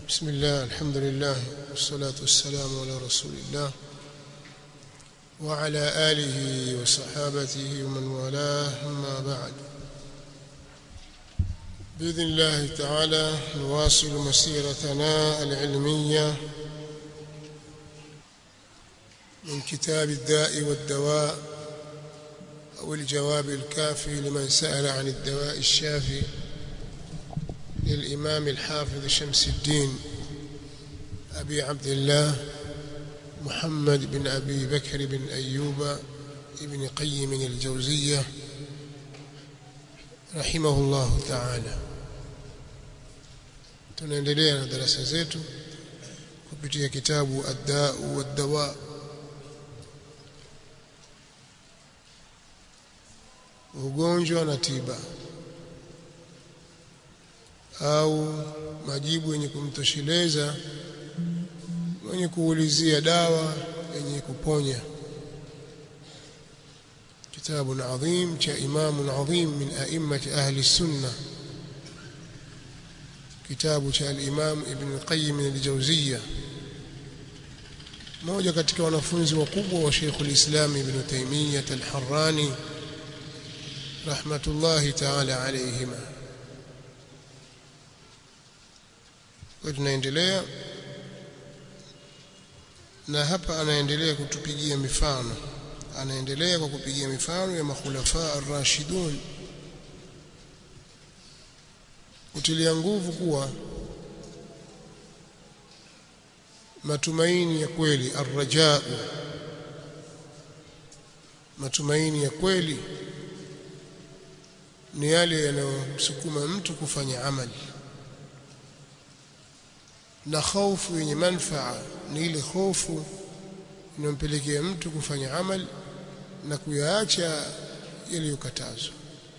بسم الله الحمد لله والصلاة والسلام على رسول الله وعلى آله وصحابته ومن والاه أما بعد بإذن الله تعالى نواصل مسيرتنا العلمية من كتاب الداء والدواء أو الجواب الكافي لمن سأل عن الدواء الشافي للإمام الحافظ شمس الدين أبي عبد الله محمد بن أبي بكر بن أيوب ابن قيم الجوزية رحمه الله تعالى tunaendelea na darasa zetu kupitia kitabu ad-da'u wad-dawa ugonjwa na tiba au majibu yenye kumtosheleza mwenye kuulizia dawa yenye kuponya kitabu adhim cha imamu adhim min a'immati ahli sunna kitabu cha al-imam ibn qayyim al-jawziyya mmoja katika wanafunzi wakubwa wa Sheikh al-Islam ibn Taymiyyah al-Harrani rahmatullahi ta'ala alayhima kwa tunaendelea na hapa anaendelea kutupigia mifano anaendelea kwa kupigia mifano ya makhulafa ar-rashidun kutilia nguvu kuwa matumaini ya kweli arrajau matumaini ya kweli ni yale yanayomsukuma mtu kufanya amali na hofu yenye manfaa ni ile hofu inayompelekea mtu kufanya amali na kuyaacha yaliyokatazwa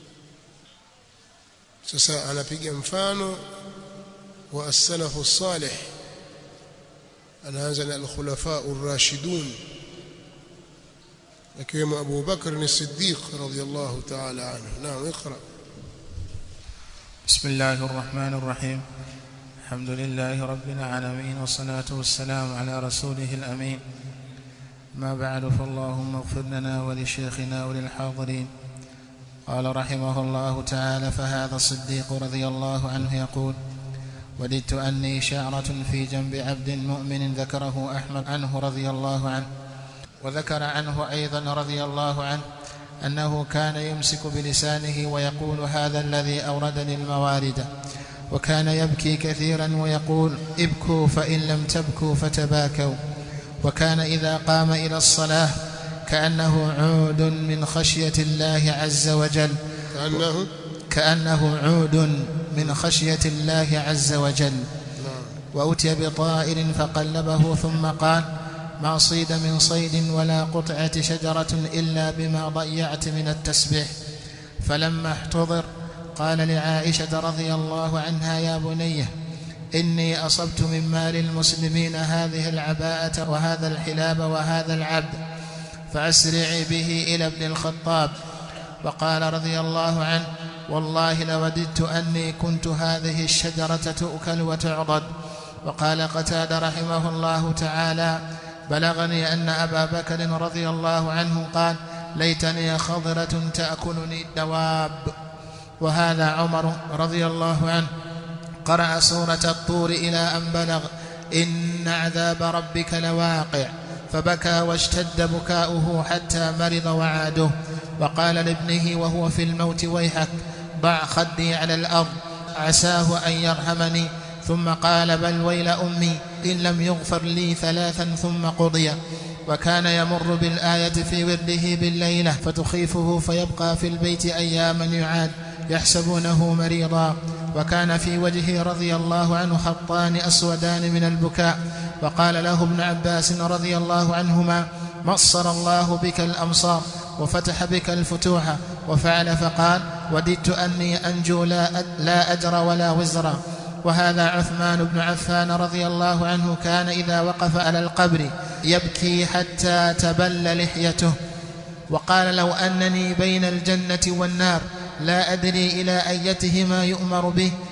sasa anapiga mfano wa as-salafu salih anaanza na al-khulafa ar-rashidun akiwemo Abu Bakr as-Siddiq radiyallahu ta'ala anhu naam اقرا بسم الله الرحمن الرحيم الحمد لله رب العالمين والصلاة والسلام على رسوله الأمين ما بعد فاللهم اغفر لنا ولشيخنا وللحاضرين قال رحمه الله تعالى فهذا الصديق رضي الله عنه يقول وددت أني شعرة في جنب عبد مؤمن ذكره أحمد عنه رضي الله عنه وذكر عنه أيضا رضي الله عنه أنه كان يمسك بلسانه ويقول هذا الذي أوردني الموارد وكان يبكي كثيرا ويقول ابكوا فإن لم تبكوا فتباكوا وكان إذا قام إلى الصلاة كأنه عود من خشية الله عز وجل كأنه كأنه عود من خشية الله عز وجل نعم وأتي بطائر فقلبه ثم قال ما صيد من صيد ولا قطعة شجرة إلا بما ضيعت من التسبيح فلما احتضر قال لعائشة رضي الله عنها يا بنيه إني أصبت من مال المسلمين هذه العباءة وهذا الحلاب وهذا العبد فأسرعي به إلى ابن الخطاب وقال رضي الله عنه والله لوددت أني كنت هذه الشجرة تؤكل وتعضد وقال قتاد رحمه الله تعالى بلغني أن أبا بكر رضي الله عنه قال ليتني خضرة تأكلني الدواب وهذا عمر رضي الله عنه قرأ سورة الطور إلى أن بلغ إن عذاب ربك لواقع فبكى واشتد بكاؤه حتى مرض وعاده وقال لابنه وهو في الموت ويحك ضع خدي على الأرض عساه أن يرحمني ثم قال بل ويل أمي إن لم يغفر لي ثلاثا ثم قضي وكان يمر بالآية في ورده بالليلة فتخيفه فيبقى في البيت أياما يعاد يحسبونه مريضا وكان في وجهه رضي الله عنه خطان أسودان من البكاء وقال له ابن عباس رضي الله عنهما مصر الله بك الأمصار وفتح بك الفتوح وفعل فقال وددت أني أنجو لا, لا أجر ولا وزر وهذا عثمان بن عفان رضي الله عنه كان إذا وقف على القبر يبكي حتى تبل لحيته وقال لو أنني بين الجنة والنار لا أدري إلى أيتهما يؤمر به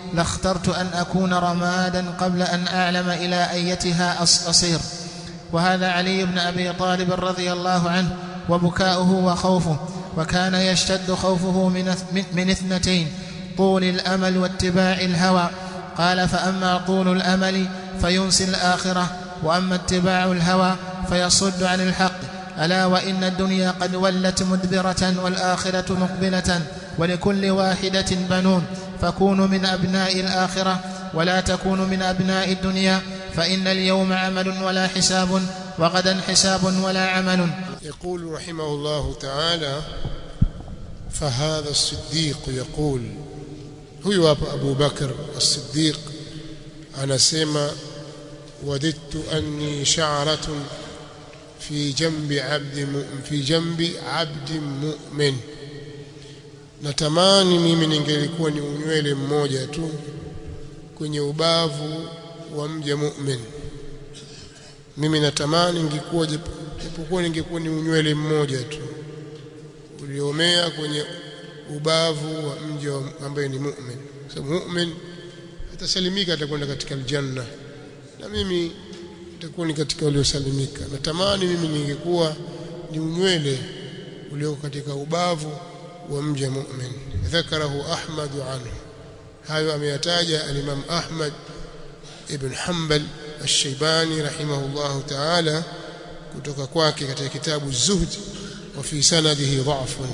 لاخترت أن أكون رمادا قبل أن أعلم إلى أيتها أصير وهذا علي بن أبي طالب رضي الله عنه وبكاؤه وخوفه وكان يشتد خوفه من, من اثنتين طول الأمل واتباع الهوى قال فأما طول الأمل فينسي الآخرة وأما اتباع الهوى فيصد عن الحق ألا وإن الدنيا قد ولت مدبرة والآخرة مقبلة ولكل واحدة بنون فكونوا من أبناء الآخرة ولا تكونوا من أبناء الدنيا فإن اليوم عمل ولا حساب وغدا حساب ولا عمل يقول رحمه الله تعالى فهذا الصديق يقول huyu hapa Abu Bakar as-Siddiq anasema wadidtu anni sha'ratun fi jambi 'abdi fi jambi 'abdi mu'min natamani mimi ningelikuwa ni unywele mmoja tu kwenye ubavu wa mja mu'min mimi natamani ningekuwa japokuwa ningekuwa ni unywele mmoja tu uliomea kwenye ubavu wa mja ambaye ni mu'min sababu mu'min atasalimika atakwenda katika aljanna na mimi nitakuwa ni katika waliosalimika natamani mimi ningekuwa ni unywele ulioko katika ubavu wa mja mu'min dhakarahu ahmad anhu hayo ameyataja al-imam ahmad ibn hanbal الشيباني رحمه الله تعالى kutoka kwake katika kitabu zuhd wa fi sanadihi dha'fun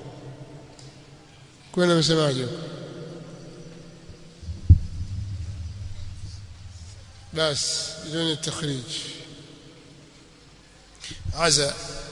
kwenda msemaje بس بدون التخريج عزا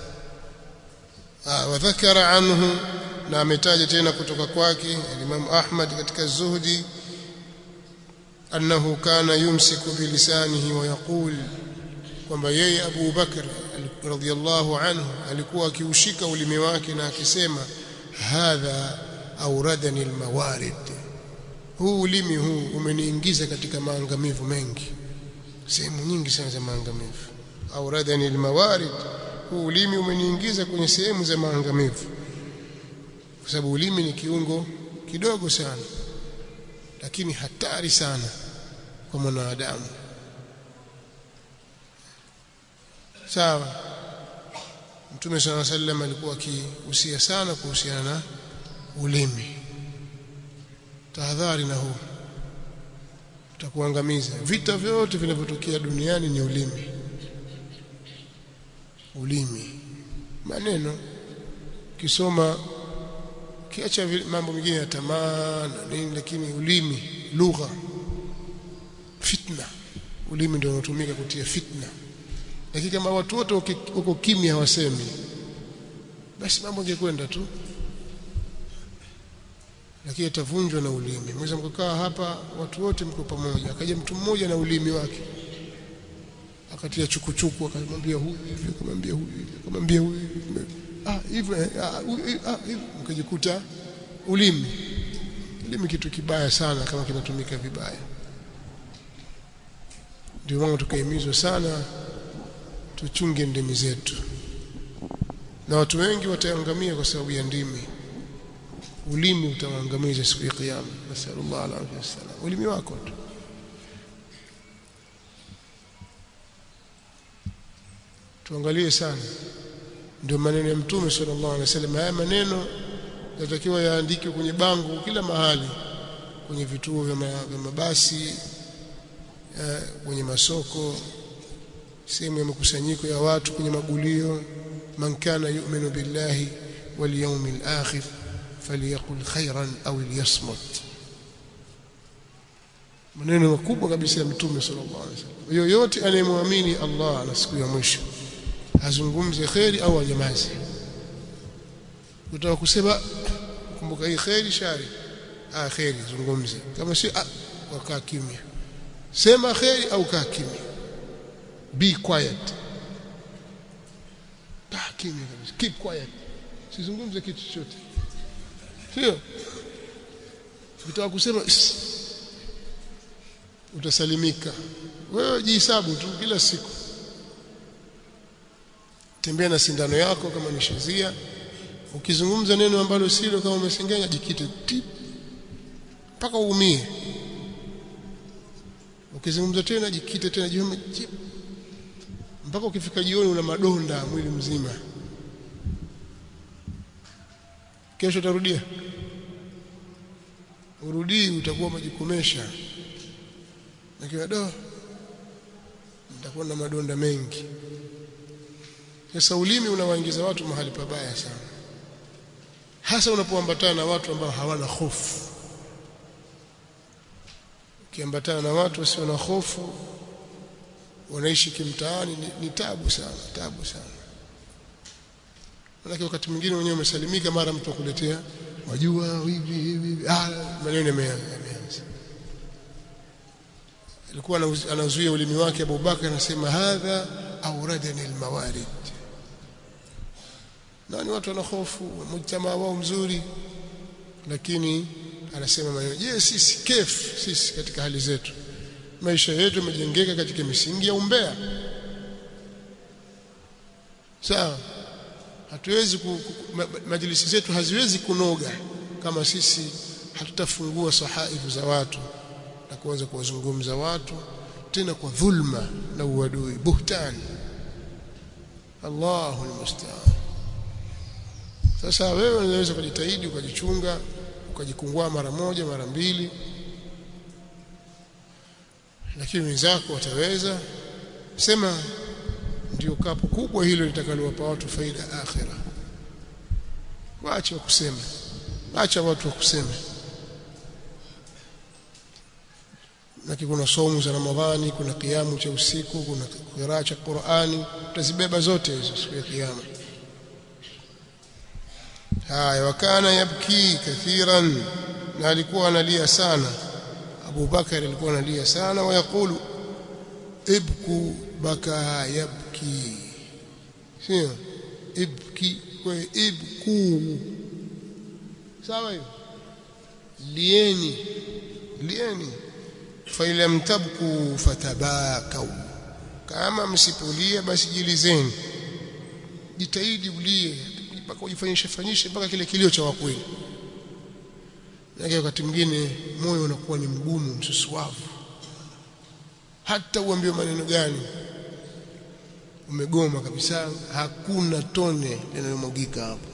آه وذكر عنه na ametaja tena kutoka kwake Imam Ahmad katika Zuhdi annahu kana yumsiku bilisanihi wa yaqul kwamba yeye Abu Bakr radhiyallahu anhu alikuwa akiushika ulimi wake na akisema hadha auradani almawarid huu ulimi huu umeniingiza katika maangamivu mengi sehemu nyingi sana za maangamivu auradani almawarid huu ulimi umeniingiza kwenye sehemu za maangamivu kwa sababu ulimi ni kiungo kidogo sana lakini hatari sana kwa mwanadamu sawa Mtume صلى الله عليه وسلم alikuwa akihusia sana kuhusiana na ulimi tahadhari na huu utakuangamiza vita vyote vinavyotokea duniani ni ulimi ulimi maneno kisoma kiacha mambo mengine ya tamaa na nini lakini ulimi lugha fitna ulimi ndio unatumika kutia fitna lakini kama watu wote wako kimya hawasemi basi mambo yangekwenda tu lakini atavunjwa na ulimi mweza mkakaa hapa watu wote mko pamoja akaja mtu mmoja na ulimi wake akatia chukuchuku akamwambia huyu hivi akamwambia huyu hivi akamwambia huyu hivi ah hivyo ah hivyo mkajikuta ulimi ulimi kitu kibaya sana kama kinatumika vibaya ndio maana tukahimizwa sana tuchunge ndimi zetu na watu wengi wataangamia kwa sababu ya ndimi ulimi utawaangamiza siku ya kiyama nasallallahu alaihi wasallam ulimi wako tu tuangalie sana ndio maneno ya mtume sallallahu alaihi wasallam haya maneno yatakiwa yaandikwe kwenye bango kila mahali kwenye vituo vya mabasi kwenye masoko sehemu ya makusanyiko ya watu kwenye magulio man kana yu'minu billahi wal yawmil akhir falyakul khairan au liyasmut maneno makubwa kabisa ya mtume sallallahu alaihi wasallam yoyote anayemwamini Allah na siku ya mwisho azungumze khairi au anyamaze utaka kusema kumbuka hii khairi shari ah khairi zungumze kama si ah wakaa kimya sema khairi au kaa kimya be quiet kaa kimya kabisa keep quiet sizungumze kitu chochote sio ukitaka kusema utasalimika wewe jihesabu tu kila siku tembea na sindano yako kama ni shazia ukizungumza neno ambalo silo kama umesengenya jikite tip mpaka uumie ukizungumza tena jikite tena jioni mpaka ukifika jioni una madonda mwili mzima kesho utarudia urudii utakuwa majikomesha nikiwa do nitakuwa na madonda mengi sasa ulimi unawaingiza watu mahali pabaya sana hasa unapoambatana na watu ambao hawana hofu ukiambatana na watu wasio na hofu wanaishi kimtaani ni, ni tabu sana tabu sana Manake wakati mwingine wenyewe umesalimika mara mtu akuletea wajua hivi hivi ah maneno yameanza alikuwa anazuia ulimi wake Abubakar anasema hadha auradani almawarid na ni watu wana hofu mujtamaa wao mzuri lakini anasema maneno je sisi kef sisi katika hali zetu maisha yetu yamejengeka katika misingi ya umbea sawa hatuwezi ku, ku, ma, majlisi zetu haziwezi kunoga kama sisi hatutafungua sahaifu za watu na kuanza kuwazungumza watu tena kwa dhulma na uadui buhtani Allahu almusta'an sasa wewe unaweza kujitahidi ukajichunga ukajikungua mara moja mara mbili lakini wenzako wataweza sema ndio kapu kubwa hilo litakalowapa watu faida akhira waache wakuseme acha watu wakuseme na kuna somo za Ramadhani kuna kiamu cha usiku kuna qiraa cha Qur'ani utazibeba zote hizo siku ya kiyama haya wakana yabki kathiran na alikuwa analia sana Abu Bakar alikuwa analia sana wayakulu ibku baka yabki sio ibki kwa ibku sawa hiyo lieni lieni fa ilam tabku fatabakau kama msipolia basi jilizeni jitahidi ulie mpaka ujifanyishe fanyishe mpaka kile kilio cha wakweli na wakati mwingine moyo unakuwa ni mgumu msusuavu hata uambiwe maneno gani umegoma kabisa hakuna tone linalomwagika hapo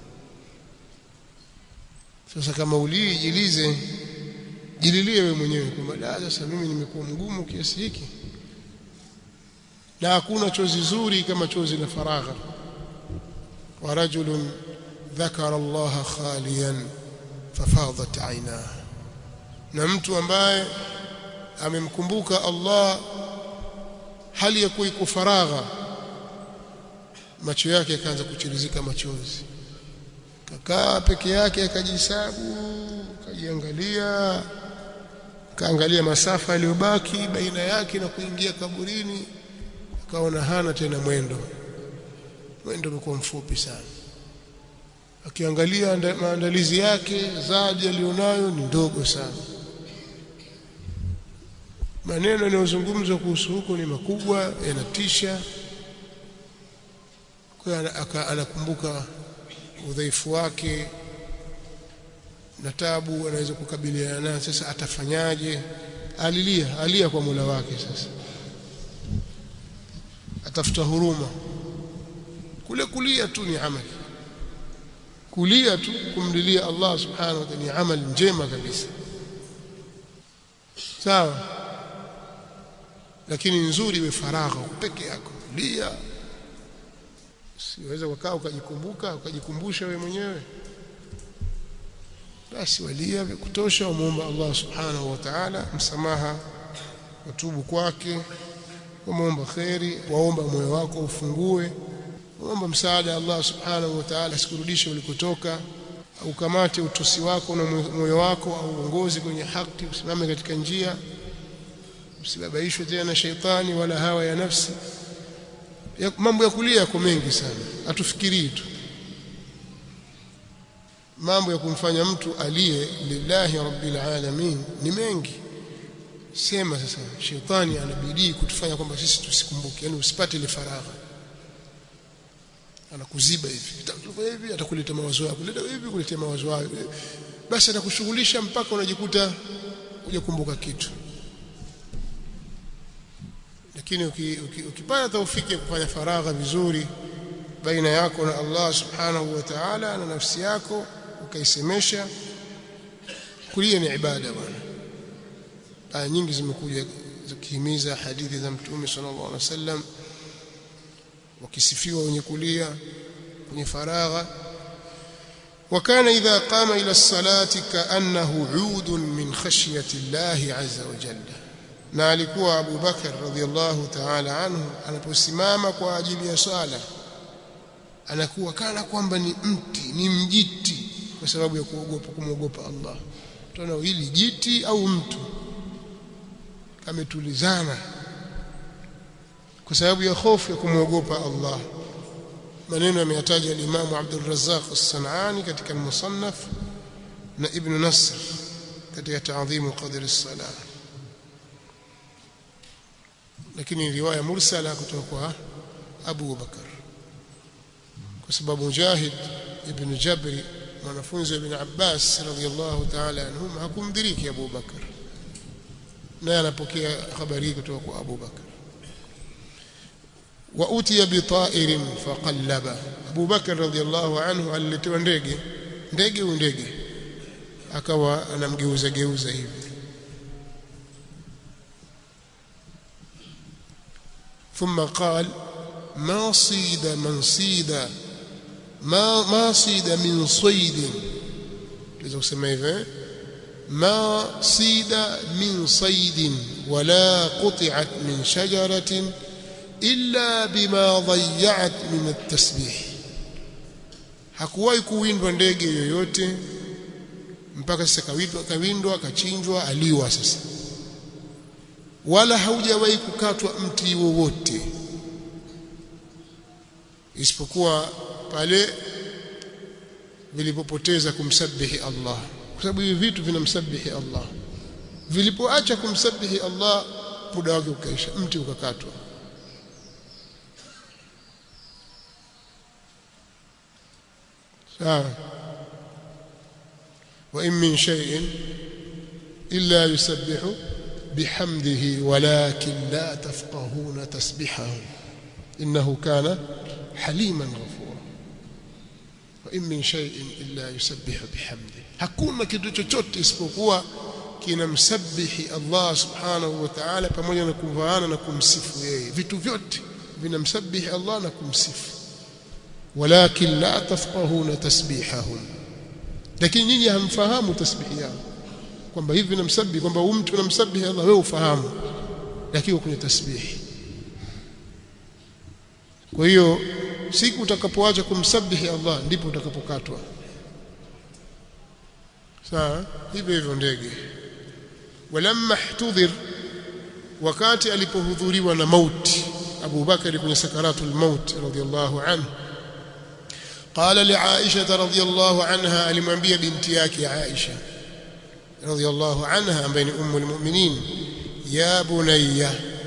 sasa kama ulii jilize jililie wewe mwenyewe kwamba sasa mimi nimekuwa mgumu kiasi hiki na hakuna chozi zuri kama chozi la faragha wa rajulun dhakara Allah khaliyan fafadat aynah na mtu ambaye amemkumbuka Allah hali ya kuwa iko faragha macho yake yakaanza kuchirizika machozi kakaa peke yake akajihesabu akajiangalia kaangalia masafa yaliyobaki baina yake na kuingia kaburini akaona hana tena mwendo mwendo umekuwa mfupi sana akiangalia maandalizi yake zadi alionayo ni ndogo sana maneno yanayozungumzwa kuhusu huko ni makubwa yanatisha kwa anakumbuka udhaifu wake na tabu anaweza kukabiliana nayo sasa atafanyaje alilia alia kwa Mola wake sasa atafuta huruma kule kulia tu ni amali kulia tu kumlilia Allah subhanahu wa ta'ala ni amali njema kabisa sawa lakini nzuri iwe faragha peke yako lia siweza kukaa ukajikumbuka ukajikumbusha wewe mwenyewe basi walia vya kutosha umuomba Allah subhanahu wa ta'ala msamaha watubu kwake wamuomba kheri waomba moyo wako ufungue waomba msaada Allah subhanahu wa ta'ala asikurudishe ulikotoka au kamate utosi wako na moyo wako au uongozi kwenye haki usimame katika njia usibabaishwe tena na sheitani wala hawa ya nafsi ya, mambo ya kulia yako mengi sana atufikirii tu mambo ya kumfanya mtu aliye lillahi rabbil alamin ni mengi sema sasa shetani anabidii kutufanya kwamba sisi tusikumbuke yani usipate ile faragha anakuziba hivi utafanya hivi atakuleta mawazo yako leta hivi kuletea mawazo yako basi atakushughulisha mpaka unajikuta hujakumbuka kitu lakini ukipata taufiki ya kufanya faragha vizuri baina yako na Allah subhanahu wa ta'ala na nafsi yako ukaisemesha kulia ni ibada bwana aya nyingi zimekuja zikihimiza hadithi za mtume sallallahu alaihi wasallam wakisifiwa wenye kulia kwenye faragha وكان إذا قام إلى الصلاة كأنه عود من خشية الله عز وجل na alikuwa Abu Bakar radhiallahu ta'ala anhu anaposimama kwa ajili ya sala anakuwa kana kwamba ni mti ni mjiti kwa sababu ya kuogopa kumwogopa Allah tunaona hili jiti au mtu ametulizana kwa sababu ya hofu ya kumwogopa Allah maneno yameyataja al-Imam Abdul Razzaq as-Sanani katika al-Musannaf na Ibn Nasr katika ta'dhim qadr as-salah lakini riwaya mursala kutoka kwa Abu Bakar kwa sababu Mujahid ibn Jabri mwanafunzi wa Ibn Abbas radhiyallahu ta'ala anhum hakumdiriki Abu Bakar naye anapokea habari hii kutoka kwa Abu Bakar wa utiya bi ta'irin faqallaba Abu Bakar radhiyallahu anhu aliletewa ndege ndege au ndege akawa anamgeuza geuza hivi ثم قال ما صيد من صيد ما ما صيد من صيد لذا kusema hivi ما صيد من صيد ولا قطعت من شجرة إلا بما ضيعت من التسبيح hakuwahi kuwindwa ndege yoyote mpaka sasa kawindwa kawindwa akachinjwa aliwa sasa wala haujawahi kukatwa mti wowote isipokuwa pale vilipopoteza kumsabihi Allah kwa sababu hivi vitu vinamsabihi Allah vilipoacha kumsabihi Allah muda wake ukaisha mti ukakatwa sawa wa in min shay'in illa yusabbihu bihamdihi walakin la tafqahuna tasbihahu innahu kana haliman ghafura wa in min shay'in illa yusabbihu bihamdihi hakuna kitu chochote isipokuwa kinamsabihi Allah subhanahu wa ta'ala pamoja na kumvaana na kumsifu yeye vitu vyote vinamsabihi Allah na kumsifu walakin la tafqahuna tasbihahum lakini nyinyi hamfahamu tasbihi yao kwamba hivi namsabihi kwamba huyu mtu anamsabihi Allah wewe ufahamu lakini kwenye tasbihi kwa hiyo siku utakapoacha kumsabihi Allah ndipo utakapokatwa sawa hivyo hivyo ndege walamma ihtudhir wakati alipohudhuriwa na mauti Abu Bakari kwenye sakaratul maut radiyallahu anhu قال لعائشة رضي الله عنها alimwambia binti yake Aisha رضي الله عنها بين أم المؤمنين يا بني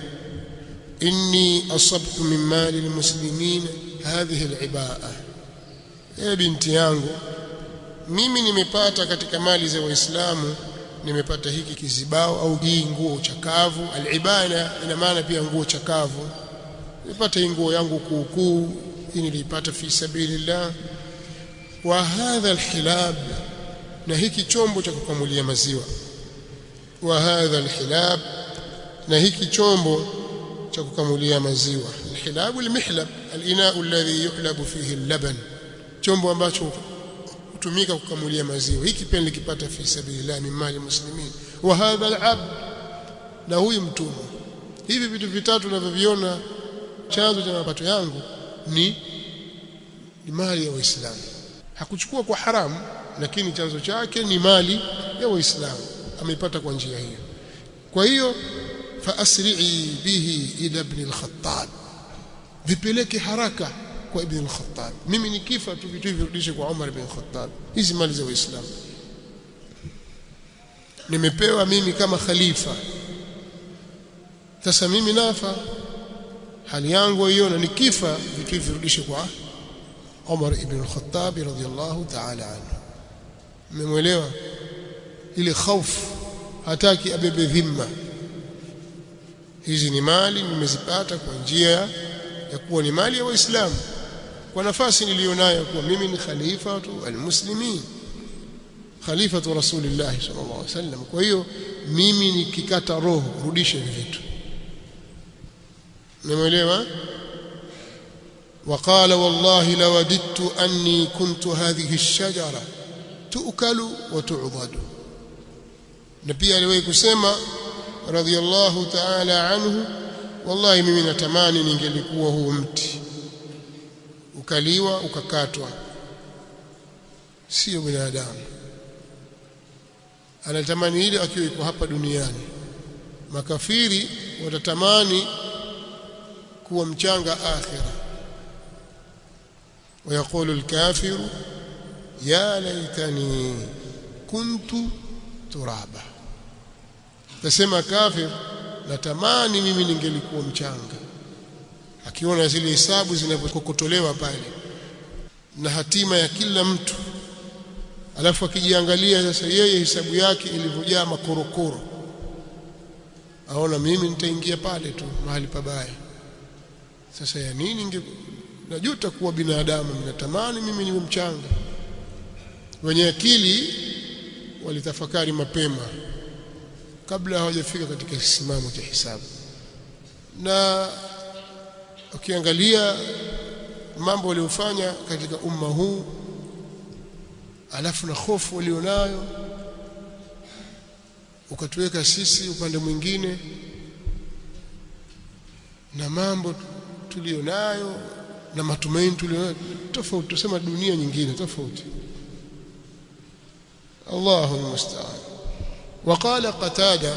إني أصبت من مال المسلمين هذه العباءة يا بنتي yangu mimi nimepata katika mali za waislamu nimepata hiki kizibao au hii nguo chakavu alibana ina maana pia nguo chakavu nimepata hii nguo yangu kuukuu hii nilipata fi sabilillah wa hadha alhilab na hiki chombo cha kukamulia maziwa wa hadha alhilab na hiki chombo cha kukamulia maziwa alhilab almihlab alinaa alladhi yuhlabu fihi allaban chombo ambacho hutumika kukamulia maziwa hiki pia nilikipata fi sabilillah min mali muslimin wa hadha alabd na huyu mtumwa hivi vitu vitatu tunavyoviona chanzo cha mapato yangu ni ni mali ya waislamu hakuchukua kwa haramu lakini chanzo chake ni mali ya waislamu ameipata kwa njia hiyo kwa hiyo fa asri'i bihi ila ibn al-khattab vipeleke haraka kwa ibn al-khattab mimi nikifa tu vitu hivi virudishe kwa Umar ibn al-Khattab hizi mali za waislamu nimepewa mimi kama khalifa sasa mimi nafa hali yangu hiyo na nikifa vitu hivi virudishe kwa Umar ibn al-Khattab radhiyallahu ta'ala anhu mmemwelewa ile hofu hataki abebe dhimma hizi ni mali nimezipata kwa njia ya kuwa ni mali ya waislamu kwa nafasi nilionayo kuwa mimi ni khalifa tu almuslimin khalifatu rasulillah sallallahu alaihi wasallam kwa hiyo mimi nikikata roho rudishe hivi vitu nimeelewa وقال والله لوددت أني كنت هذه الشجرة تؤكل وتعضد نبي aliwahi kusema radhiallahu ta'ala anhu wallahi mimi natamani ningelikuwa huu mti ukaliwa ukakatwa sio binadamu anatamani ile akiwa iko hapa duniani makafiri watatamani kuwa mchanga akhira ويقول الكافر يا ليتني كنت ترابا tasema kafir natamani mimi ningelikuwa mchanga akiona zile hesabu zinapokokotolewa pale na hatima ya kila mtu alafu akijiangalia sasa yeye hesabu yake ilivyojaa makorokoro aona mimi nitaingia pale tu mahali pabaya sasa ya nini inge najuta kuwa binadamu ninatamani mimi niwe mchanga wenye akili walitafakari mapema kabla hawajafika katika kisimamo cha hisabu na ukiangalia mambo waliofanya katika umma huu alafu na hofu walionayo ukatuweka sisi upande mwingine na mambo tulionayo na matumaini tulionayo tofauti tusema dunia nyingine tofauti Allahu musta'an وقال قتادة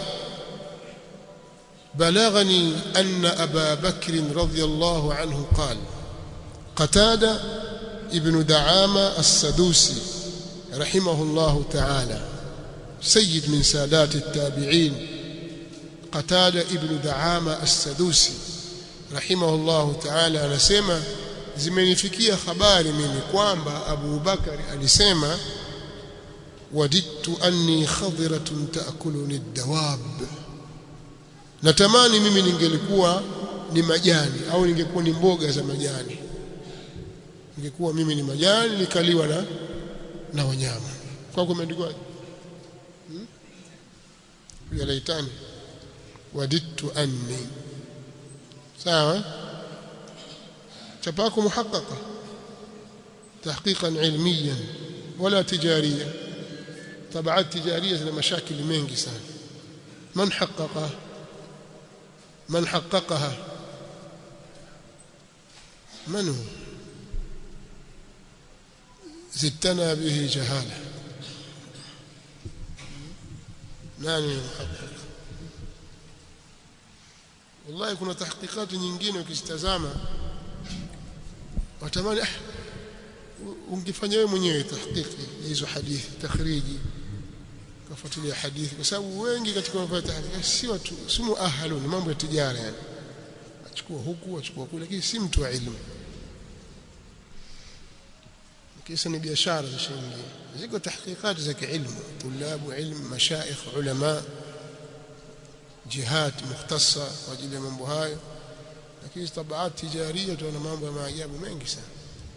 بلغني أن أبا بكر رضي الله عنه قال قتادة ابن دعامة السدوسي رحمه الله تعالى سيد من سادات التابعين قتادة ابن دعامة السدوسي رحمه الله تعالى anasema zimenifikia habari mimi kwamba Abu Bakari alisema wadidtu anni khadiratun ta'kuluni ad-dawab natamani mimi ningelikuwa ni majani au ningekuwa ni mboga za majani ningekuwa mimi ni majani nikaliwa na na wanyama kwa kumeandikwa hmm? ya laitani wadidtu anni sawa chapako muhaqqaqa tahqiqan ilmiyan wala tijariyan طبعات تجاريه zina mashakili mengi sana man haqqaqa man haqqaqaha من هو زدتنا به جهاله nani muhaqqaq wallahi kuna tahqiqati nyingine ukizitazama watamani ah ungefanya wewe mwenyewe tahqiqi hizo hadithi takhriji kafuatilia hadithi kwa sababu wengi katika mambo ya tahqiqi si watu si muahalun mambo ya tijara yani achukua huku achukua kule lakini si mtu wa ilmu kisa ni biashara za shilingi ziko tahqiqati za kiilmu tulabu ilmu mashaikh ulama jihad mukhtassa kwa ajili ya mambo hayo lakini tabaat tijaria tuna mambo ya maajabu mengi sana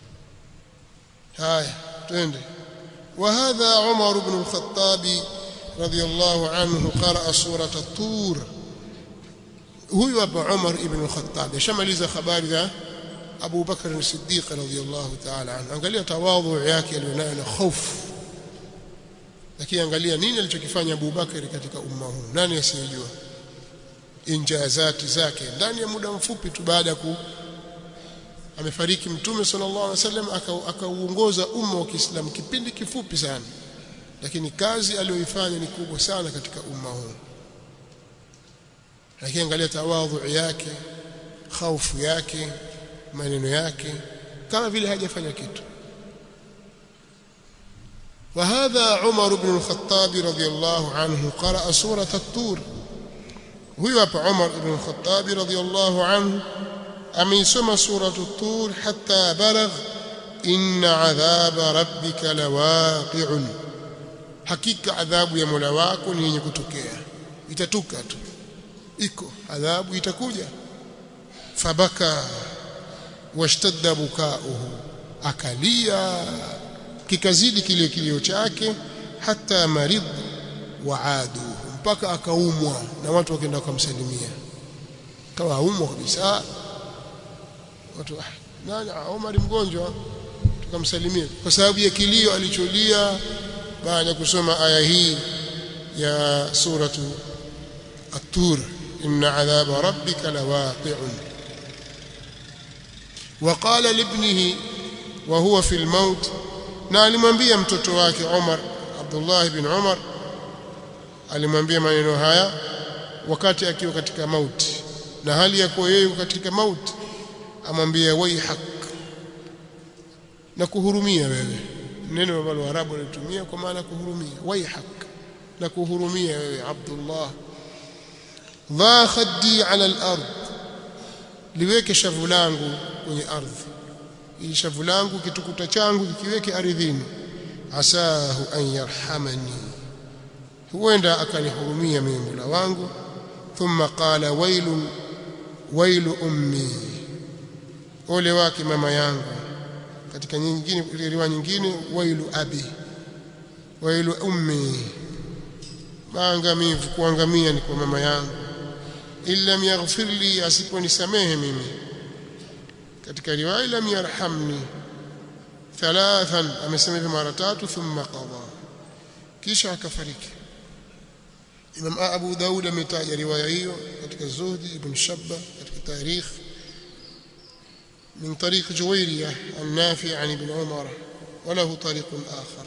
haya twende وهذا عمر بن الخطاب رضي الله عنه قرأ سورة الطور huyu hapa Umar ibn al-Khattab shamaliza habari za Abu Bakr as-Siddiq radhiyallahu ta'ala anhu angalia tawadhu yake alionayo na hofu lakini angalia nini alichokifanya Abu Bakr katika umma huu nani asiyejua injazati zake ndani ya muda mfupi tu baada ya ku amefariki mtume sallallahu alaihi wasallam akauongoza umma wa Kiislamu kipindi kifupi sana lakini kazi aliyoifanya ni kubwa sana katika umma huu lakini angalia tawadhu yake khaufu yake maneno yake kama vile hajafanya kitu وهذا عمر بن الخطاب رضي الله عنه قرأ سورة الطور هو عمر بن الخطاب رضي الله عنه ameisoma suratu tur hatta balagh inna adhaba rabbika lawaqi'un hakika adhabu ya Mola wako ni yenye kutokea itatuka tu iko adhabu itakuja fabaka washtadda bukauhu akalia kikazidi kile kilio chake hata marid waadu mpaka akaumwa na watu wakaenda kumsalimia kawa aumwa kabisa watu ah, nani Omar mgonjwa tukamsalimia kwa sababu ya kilio alicholia baada ya kusoma aya hii ya suratu at-tur inna adhaba rabbika lawaqi'un وقال لابنه وهو في الموت na alimwambia mtoto wake Umar Abdullah ibn Umar alimwambia maneno haya wakati akiwa katika mauti na hali ya kuwa yeye katika mauti amwambia waihak na kuhurumia wewe neno ambalo Waarabu walitumia kwa maana kuhurumia waihak na kuhurumia wewe Abdullah dha khaddi ala al-ard liweke shavu langu kwenye ardhi ili shavu langu kitukuta changu kikiweke ardhini asahu an yarhamani huenda akanihurumia mimi Mola wangu thumma qala wailun wailu ummi ole wake mama yangu katika nyingine riwaya nyingine wailu abi wailu ummi maangamivu kuangamia ni kwa mama yangu illa yaghfir li asiponisamehe mimi katika riwaya lam yarhamni thalathan amesema hivi mara tatu thumma qada kisha akafariki Imam Abu Daud ametaja riwaya hiyo katika Zuhdi ibn Shabba katika tarikh من طريق جويرية النافع عن ابن عمر وله طريق آخر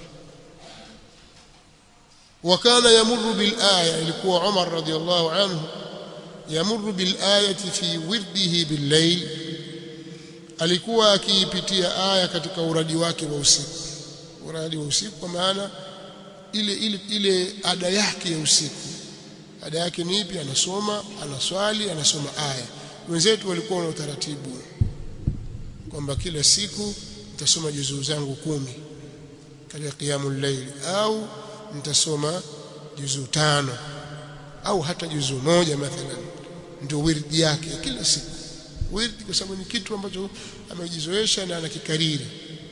وكان يمر بالآية ilikuwa Umar radiyallahu anhu يمر بالآية في ورده بالليل alikuwa akiipitia aya katika uradi wake wa usiku uradi wa usiku kwa maana ile ile ile ada yake ya usiku ada yake ni ipi anasoma anaswali anasoma aya wenzetu walikuwa na utaratibu kwamba kila siku nitasoma juzuu zangu kumi katika qiyamul layl au nitasoma juzuu tano au hata juzuu moja mathalan ndio wirdi yake kila siku wirdi kwa sababu ni kitu ambacho amejizoesha na anakikariri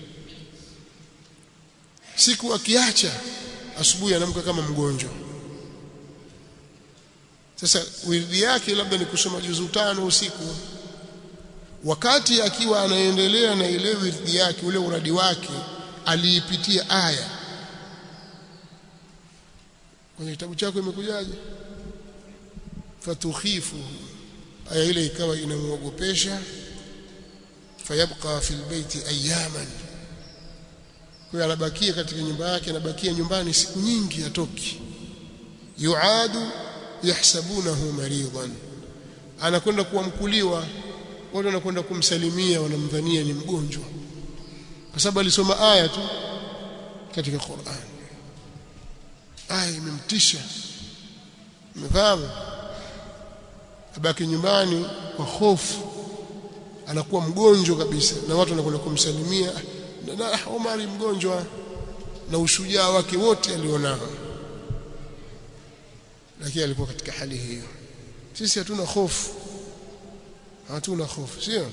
siku akiacha asubuhi anamka kama mgonjwa sasa wirdi yake labda ni kusoma juzuu tano usiku wakati akiwa anaendelea na ile wirdi yake ule uradi wake aliipitia aya kwenye kitabu chako imekujaje fatukhifu aya ile ikawa inamuogopesha fayabqa fil baiti ayaman kwa anabakia katika nyumba yake anabakia nyumbani siku nyingi atoki yuadu yahsabunahu maridan anakwenda kuamkuliwa watu wanakwenda kumsalimia wanamdhania ni mgonjwa kwa sababu alisoma aya tu katika Qur'an aya imemtisha umefahamu abaki nyumbani kwa hofu anakuwa mgonjwa kabisa na watu wanakwenda kumsalimia na, na Omari mgonjwa na ushujaa wake wote alionao lakini alikuwa katika hali hiyo sisi hatuna hofu hatuna hofu sio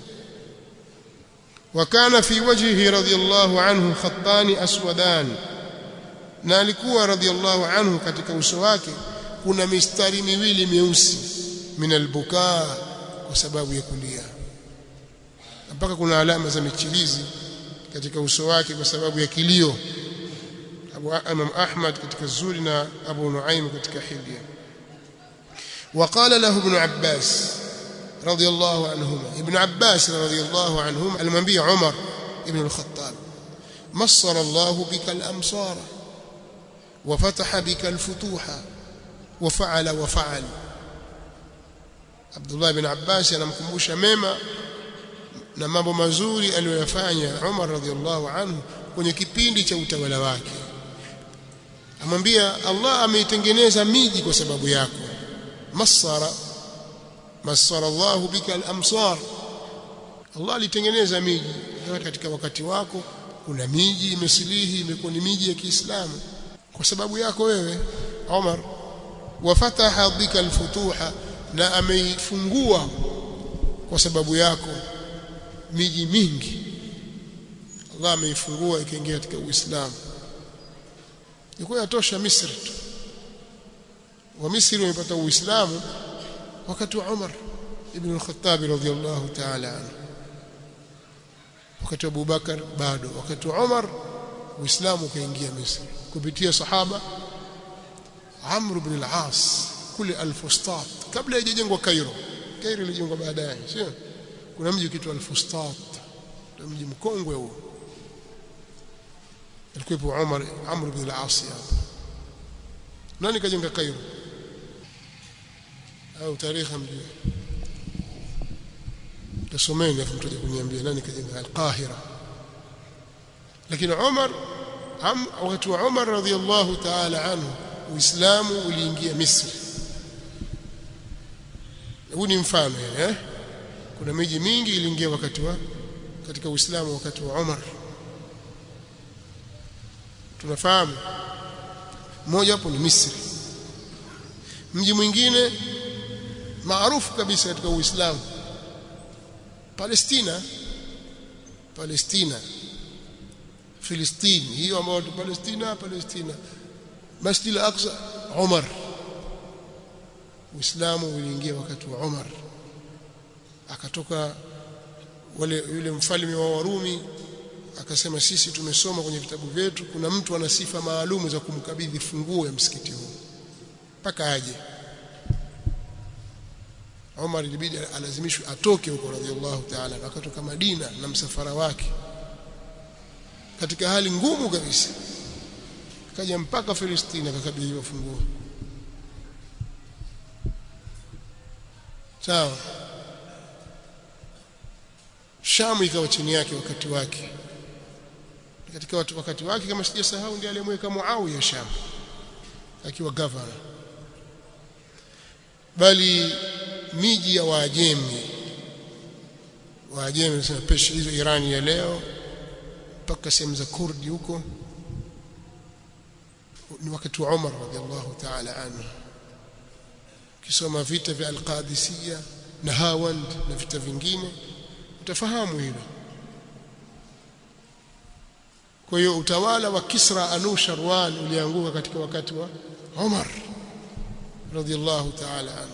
وكان في وجهه رضي الله عنه خطان اسودان na alikuwa radhiallahu anhu katika uso wake kuna mistari miwili myeusi min albukaa kwa sababu ya kulia mpaka kuna alama za michilizi katika uso wake kwa sababu ya kilio Abu Imam Ahmad katika Zuri na Abu Nuaim katika Hilya وقال له ابن عباس رضي الله عنهما ابن عباس رضي الله عنهما المنبي عمر ابن الخطاب مصر الله بك الأمصار وفتح بك الفتوح وفعل وفعل عبد الله بن عباس anamkumbusha mema na mambo mazuri aliyoyafanya Umar radhiallahu anhu kwenye kipindi cha utawala wake amwambia Allah ameitengeneza miji kwa sababu yako masara masara Allah bika al-amsar Allah alitengeneza miji katika wakati wako kuna miji imesilihi imekuwa ni miji ya Kiislamu kwa sababu yako wewe Umar wafataha bika al-futuha na ameifungua kwa sababu yako miji mingi Allah ameifungua ikaingia katika Uislamu ilikuwa yatosha Misri tu wa Misri wamepata Uislamu wakati wa Umar ibn al-Khattab radhiyallahu ta'ala anhu wakati wa Abu Bakar bado wakati wa Umar Uislamu ukaingia Misri kupitia sahaba Amr ibn al-As kule al-Fustat kabla haijajengwa Cairo Cairo ilijengwa baadaye sio kuna mji ukiitwa al-Fustat mji mkongwe huo alikuwa Umar Amr ibn al-As hapa nani kajenga Cairo au tarehe mjui tasomeni afu mtaje kuniambia nani kajenga al-Qahira lakini Umar wakati wa Umar radhiyallahu ta'ala anhu Uislamu uliingia Misri huu ni mfano eh kuna miji mingi iliingia wakati wa katika Uislamu wakati wa Umar tunafahamu mmoja hapo ni Misri mji mwingine maarufu kabisa katika Uislamu Palestina Palestina Filistini hiyo ambayo Palestina Palestina Masjid al-Aqsa Umar Uislamu uliingia wakati wa Umar akatoka wale yule mfalme wa Warumi akasema sisi tumesoma kwenye vitabu vyetu kuna mtu ana sifa maalumu za kumkabidhi funguo ya msikiti huu mpaka aje Umar ilibidi alazimishwe atoke huko radhiallahu ta'ala akatoka Madina na msafara wake katika hali ngumu kabisa kaja mpaka Palestina akakabidhiwa funguo sawa Shamu ikawa chini yake wakati wake katika watu wakati wake kama sijasahau ndiye aliyemweka Muawiya Shamu akiwa governor bali miji ya Waajemi Waajemi nasema pesha hizo Irani ya leo mpaka sehemu za Kurdi huko ni wakati wa Umar radhiallahu ta'ala anhu kisoma vita vya Al-Qadisiyya na Hawand na vita vingine utafahamu hilo kwa hiyo utawala wa Kisra Anusharwan ulianguka katika wakati wa Umar radhiallahu ta'ala anhu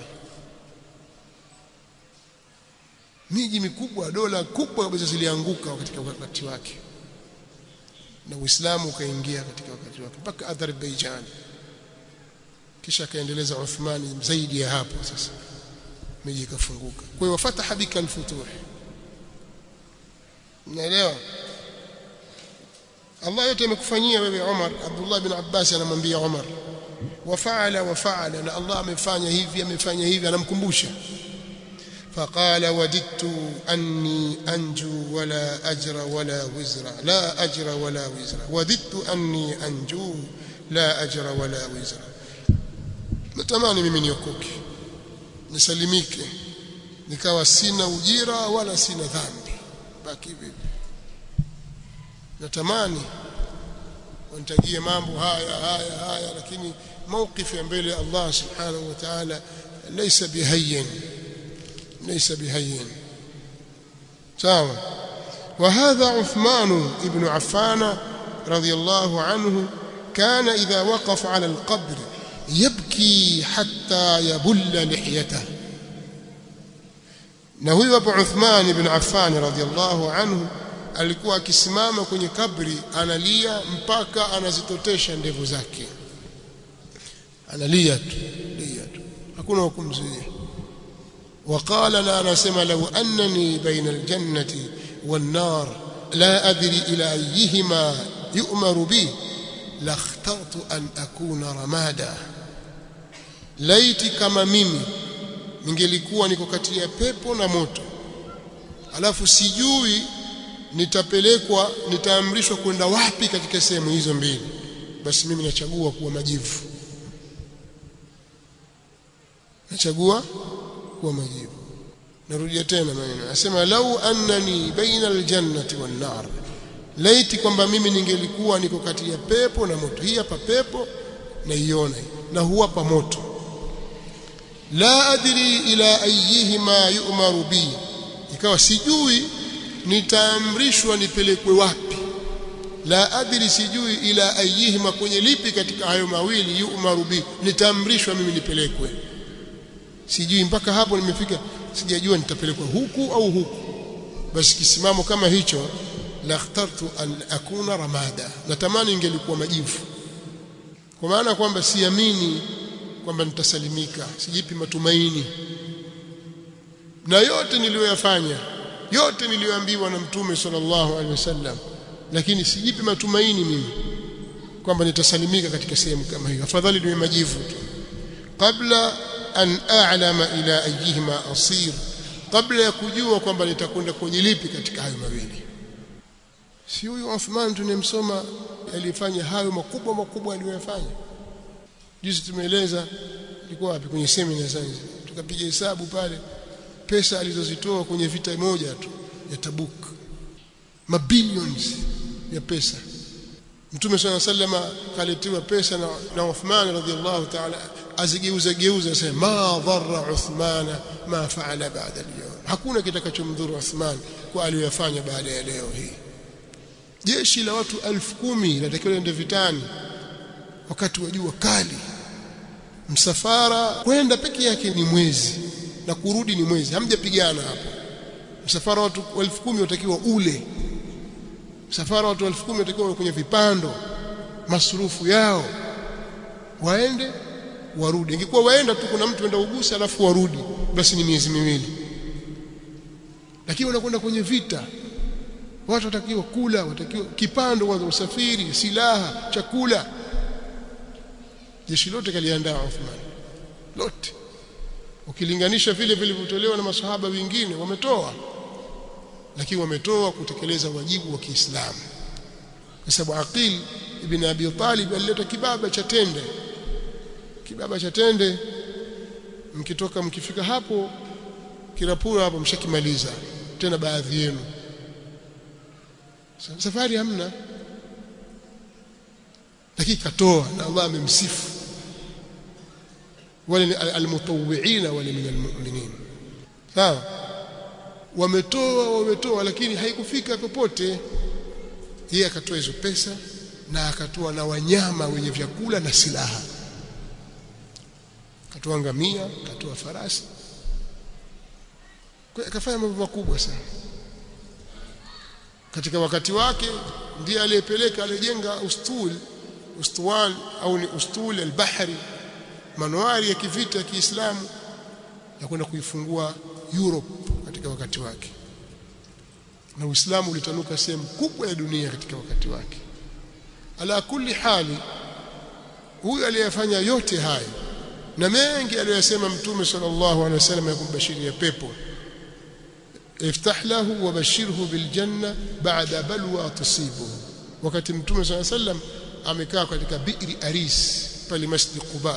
miji mikubwa dola kubwa kabisa zilianguka katika wakati wake na Uislamu ukaingia katika wakati wake mpaka Azerbaijan kisha akaendeleza Uthmani zaidi ya hapo sasa miji ikafunguka kwa hiyo wafataha bika alfutuh unaelewa Allah yote amekufanyia wewe Umar Abdullah bin Abbas anamwambia Umar wafaala wafaala na Allah amefanya hivi amefanya hivi anamkumbusha فقال وددت أني أنجو ولا أجر ولا وزر لا أجر ولا وزر وددت أني أنجو لا أجر ولا وزر natamani mimi niokoke nisalimike nikawa sina ujira wala sina dhambi baki vipi natamani wanitajie mambo haya haya haya lakini mawqif ya mbele ya Allah subhanahu wa ta'ala laysa bihayyin ليس بهين سواء وهذا عثمان ابن عفان رضي الله عنه كان إذا وقف على القبر يبكي حتى يبل لحيته na huyu hapo Uthman ibn Affan radhiallahu anhu alikuwa akisimama kwenye kabri analia mpaka anazitotesha ndevu zake analia tu lia tu hakuna hukumzuia وقال لا نسمع لو أنني بين الجنة والنار لا أدري إلى أيهما يؤمر بي لاخترت أن أكون رمادا laiti kama mimi ningelikuwa niko kati ya pepo na moto alafu sijui nitapelekwa nitaamrishwa kwenda wapi katika sehemu hizo mbili basi mimi nachagua kuwa majivu nachagua kuwa majivu narudia tena maneno anasema lau annani baina aljannati wan nar laiti kwamba mimi ningelikuwa niko kati ya pepo na moto hii hapa pepo naiona na huwa pa moto la adri ila ayihima yu'maru bi ikawa sijui nitaamrishwa nipelekwe wapi la adri sijui ila ayihima kwenye lipi katika hayo mawili yu'maru bi nitaamrishwa mimi nipelekwe sijui mpaka hapo nimefika sijajua nitapelekwa huku au huku basi kisimamo kama hicho la ikhtartu an akuna ramada natamani ingelikuwa majivu kwa maana kwamba siamini kwamba nitasalimika sijipi matumaini na yote niliyoyafanya yote niliyoambiwa na mtume sallallahu alaihi wasallam lakini sijipi matumaini mimi kwamba nitasalimika katika sehemu kama hiyo afadhali niwe majivu tu kabla an a'lama ila ayihima asir kabla ya kujua kwamba nitakwenda kwenye lipi katika hayo mawili si huyu Uthman tunemsoma alifanya hayo makubwa makubwa aliyoyafanya juzi tumeeleza ilikuwa wapi kwenye semina sasa tukapiga hesabu pale pesa alizozitoa kwenye vita moja tu ya Tabuk mabilions ya pesa Mtume swalla sallama kaletiwa pesa na, na Uthman radhiallahu ta'ala azigeuza geuza asema ma dharra Uthman ma faala baada al-yawm hakuna kitakachomdhuru Uthman kwa aliyofanya baada ya leo hii jeshi la watu elfu kumi linatakiwa liende vitani wakati wa jua kali msafara kwenda peke yake ni mwezi na kurudi ni mwezi hamjapigana hapo msafara watu elfu kumi watakiwa ule msafara watu elfu kumi watakiwa kwenye vipando masurufu yao waende warudi ingekuwa waenda tu kuna mtu enda ugusa alafu warudi basi ni miezi miwili lakini wanakwenda kwenye vita watu watakiwa kula watakiwa kipando kwanza usafiri silaha chakula jeshi lote kaliandaa Uthman lote ukilinganisha vile vilivyotolewa na masahaba wengine wametoa lakini wametoa kutekeleza wajibu wa Kiislamu kwa sababu Aqil ibn Abi Talib alileta kibaba cha tende kibaba cha tende mkitoka mkifika hapo kirapura hapo mshakimaliza tena baadhi yenu safari hamna lakini katoa na Allah amemsifu wale almutawwi'ina wale min almu'minin sawa wametoa wametoa lakini haikufika popote yeye akatoa hizo pesa na akatoa na wanyama wenye vyakula na silaha akatoa ngamia akatoa farasi kwa akafanya mambo makubwa sana katika wakati wake ndiye aliyepeleka alijenga ustul ustuwan au ni ustul al-bahri manuari ya kivita ya Kiislamu ya kwenda kuifungua Europe katika wakati wake na Uislamu ulitanuka sehemu kubwa ya dunia katika wakati wake ala kulli hali huyu aliyefanya yote hayo na mengi aliyosema mtume sallallahu alaihi wasallam ya kumbashiria pepo iftah lahu wabashirhu biljanna ba'da balwa tusibuhu wakati mtume sallallahu alaihi wasallam amekaa katika bi'ri aris pale masjid quba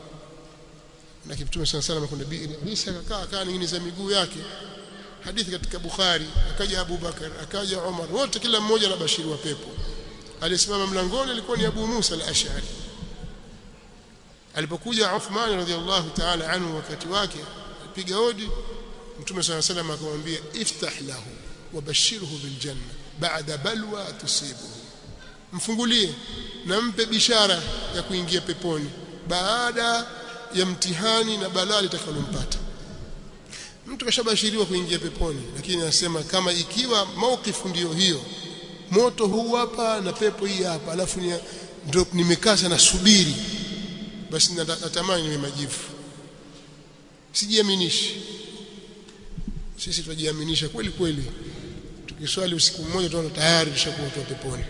na mtume sallallahu alaihi wasallam kwenda bi'ri aris akakaa akaa ningine za miguu yake hadithi katika bukhari akaja abu bakar akaja umar wote kila mmoja na bashiri wa pepo aliyesimama mlangoni alikuwa ni abu musa al-ash'ari alipokuja Uthman radhiallahu ta'ala anhu wakati wake alipiga hodi Mtume صلى الله عليه وسلم akamwambia iftah lahu wabashirhu biljanna ba'da balwa tusibuhu mfungulie na mpe bishara ya kuingia peponi baada ya mtihani na balaa litakalompata mtu kashabashiriwa kuingia peponi lakini anasema kama ikiwa maukifu ndiyo hiyo moto huu hapa na pepo hii hapa alafu ndio nimekaa sana subiri basi natamani niwe majivu sijiaminishi sisi tunajiaminisha kweli kweli tukiswali usiku mmoja tunaona tayari tushakuwa tu peponi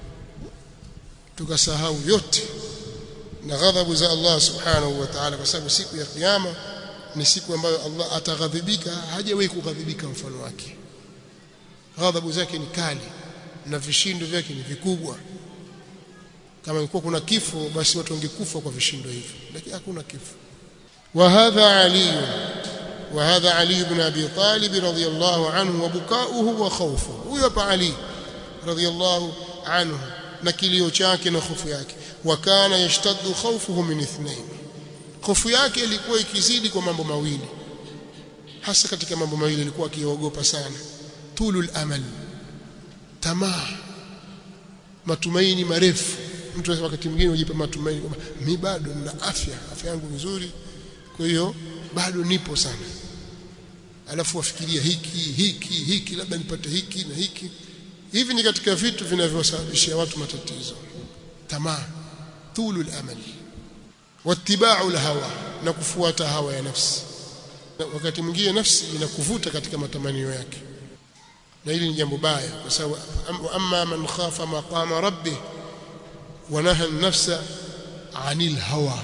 tukasahau yote na ghadhabu za Allah subhanahu wa ta'ala kwa sababu siku ya kiyama ni siku ambayo Allah ataghadhibika hajawahi kughadhibika mfano wake ghadhabu zake ni kali na vishindo vyake ni vikubwa kama ingekuwa kuna kifo basi watu wangekufa kwa vishindo hivyo lakini hakuna kifo wa hadha ali wa hadha ali ibn abi talib radiyallahu anhu wa bukauhu wa khawfuhu huyo hapa ali radiyallahu anhu na kilio chake na hofu yake wa kana yashtaddu khawfuhu min ithnain hofu yake ilikuwa ikizidi kwa mambo mawili hasa katika mambo mawili ilikuwa akiogopa sana tulul amal tamaa matumaini marefu mtu wakati mwingine hujipa matumaini kwamba mimi bado nina afya afya yangu nzuri kwa hiyo bado nipo sana alafu wafikiria hiki hiki hiki labda nipate hiki na hiki hivi ni katika vitu vinavyosababishia watu matatizo tamaa tulul amal wattiba'u hawa na kufuata hawa ya nafsi wakati mwingine nafsi inakuvuta katika matamanio yake na hili ni jambo baya kwa sababu amma man khafa maqama rabbih wa naha an-nafsa 'anil hawa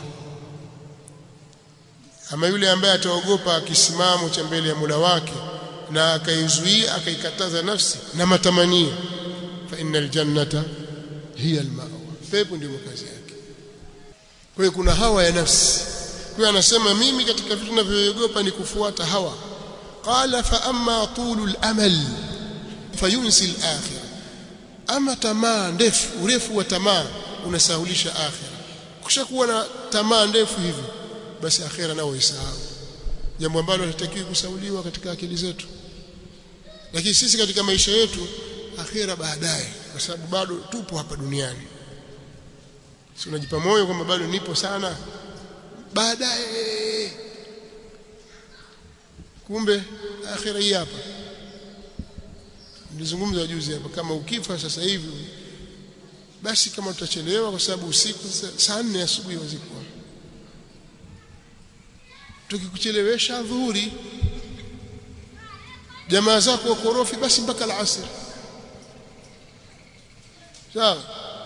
ama yule ambaye ataogopa kisimamo cha mbele ya Mola wake na akaizuia akaikataza nafsi na matamanio fa innal jannata hiya al-ma'wa pepo ndio makazi yake kwa hiyo kuna hawa ya nafsi kwa anasema mimi katika vitu ninavyoogopa ni kufuata hawa qala fa amma tulul amal fayunsi al-akhirah ama tamaa ndefu urefu wa tamaa unasahulisha akhira kushakuwa na tamaa ndefu hivi basi akhira nao isahau jambo ambalo halitakiwi kusauliwa katika akili zetu lakini sisi katika maisha yetu akhira baadaye kwa sababu bado tupo hapa duniani si unajipa moyo kwamba bado nipo sana baadaye kumbe akhira hii hapa nilizungumza juzi hapa kama ukifa sasa hivi basi kama utachelewa kwa sababu usiku saa nne asubuhi wazikwa tukikuchelewesha dhuhuri jamaa zako wakorofi basi mpaka alasiri sawa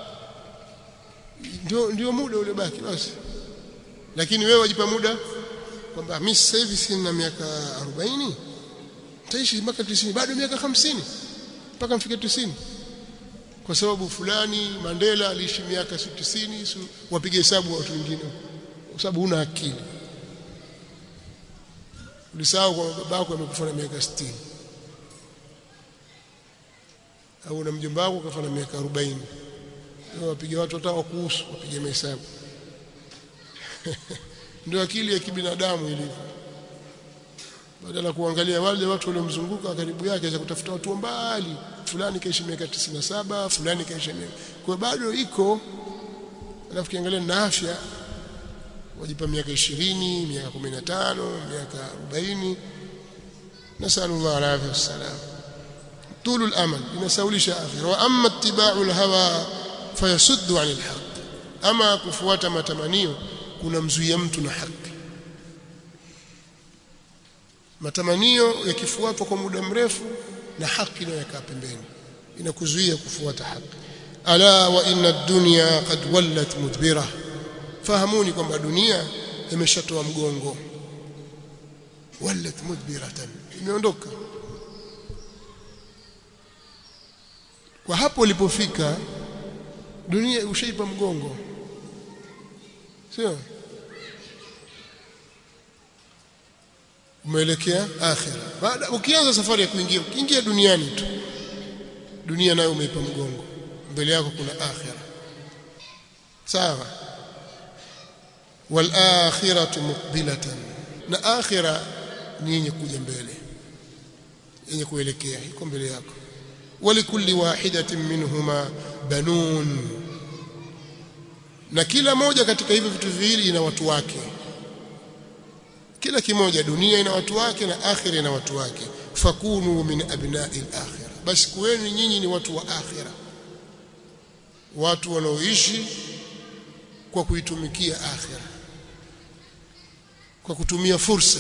ndio ndio muda ule baki basi lakini wewe wajipa muda kwamba mimi sasa hivi sina miaka 40 nitaishi mpaka 90 bado miaka 50 mpaka mfike 90 kwa sababu fulani Mandela aliishi miaka 90 wapige hesabu watu wengine kwa sababu huna akili ulisahau kwamba babako amekufa na miaka 60 au na mjomba wako kafa na miaka 40 wapige watu hata wakuhusu wapige mahesabu ndio akili ya kibinadamu ilivyo badala kuangalia wale watu waliomzunguka karibu yake za kutafuta watu mbali fulani kaishi miaka 97 fulani kaishi miaka kwa bado iko alafu kiangalia na afya wajipa miaka 20 miaka 15 miaka 40 nasallallahu alayhi wasallam طول الامل inasaulisha akhira wa amma ittiba'u alhawa fayasuddu 'anil haqq ama kufuata matamanio kunamzuia mtu na haki matamanio yakifuatwa kwa muda mrefu na haki nayo yakaa pembeni inakuzuia kufuata haki ala wa inna ad-dunya qad wallat mudbira fahamuni kwamba dunia imeshatoa mgongo wallat mudbiratan imeondoka kwa hapo ulipofika dunia ushaipa mgongo sio umeelekea akhira baada ukianza safari ya kuingia ukiingia duniani tu dunia nayo umeipa mgongo mbele yako kuna akhira sawa wal akhiratu muqbilatan na akhira ni yenye kuja mbele yenye kuelekea iko mbele yako walikulli wahidatin minhuma banun na kila moja katika hivyo vitu viwili ina watu wake kila kimoja dunia ina watu wake na akhira ina watu wake fakunu min abna'i al-akhirah basi kuweni nyinyi ni watu wa akhira watu wanaoishi kwa kuitumikia akhira kwa kutumia fursa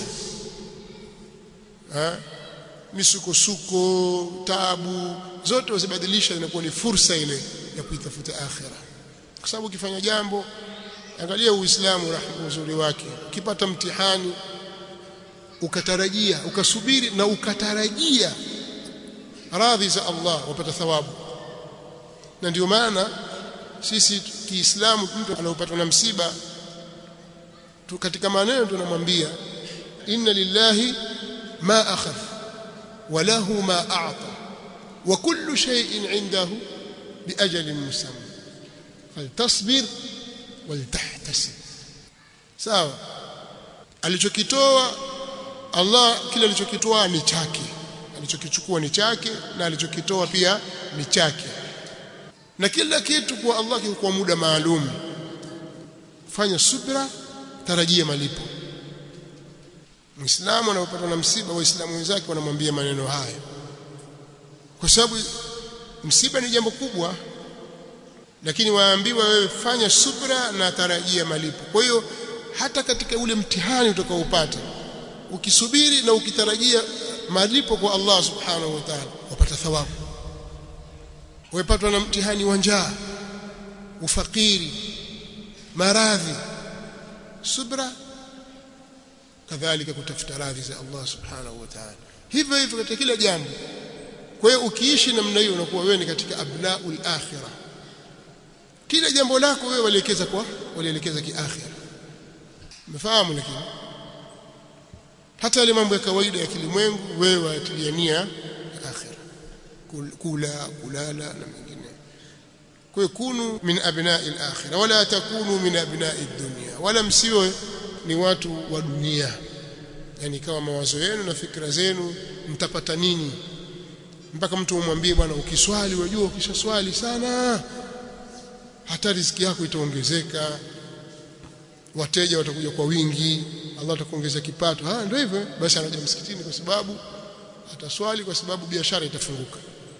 ha? misukosuko tabu zote wazibadilisha inakuwa ni fursa ile ya kuitafuta akhira kwa sababu ukifanya jambo angalia uislamu rahma uzuri wake ukipata mtihani ukatarajia ukasubiri na ukatarajia radhi za Allah wapata thawabu na ndio maana sisi kiislamu mtu anaopatwa na msiba tu katika maneno tunamwambia inna lillahi ma akhadha wa lahu ma a'ta wa kullu shay'in 'indahu biajalin musamma faltasbir waltahtasib sawa alichokitoa Allah kile alichokitoa ni chake alichokichukua ni chake na alichokitoa pia ni chake na kila kitu kwa Allah kwa muda maalum fanya subra tarajia malipo Muislamu anapopatwa na msiba waislamu wenzake wanamwambia maneno haya kwa sababu msiba ni jambo kubwa lakini waambiwa wewe fanya subra na tarajia malipo kwa hiyo hata katika ule mtihani utakaopata ukisubiri na ukitarajia malipo kwa Allah subhanahu wa ta'ala wapata thawabu wepatwa na mtihani wa njaa ufakiri maradhi subra kadhalika kutafuta radhi za Allah subhanahu wa ta'ala hivyo hivyo katika kila jambo kwa hiyo ukiishi namna hiyo unakuwa wewe ni katika abnaul akhirah kila jambo lako wewe walielekeza kwa walielekeza kiakhira umefahamu lakini hata yale mambo ya kawaida ya kilimwengu wewe watiliania akhira kula kulala na mengine kwa hiyo kunu min abna'i al-akhirah wala takunu min abna'i ad-dunya wala msiwe ni watu wa dunia yani kama mawazo yenu na fikra zenu mtapata nini mpaka mtu umwambie bwana ukiswali unajua ukishaswali sana hata riziki yako itaongezeka wateja watakuja kwa wingi Allah atakuongeza kipato ah ndio hivyo basi anaja msikitini kwa sababu ataswali kwa sababu biashara itafunguka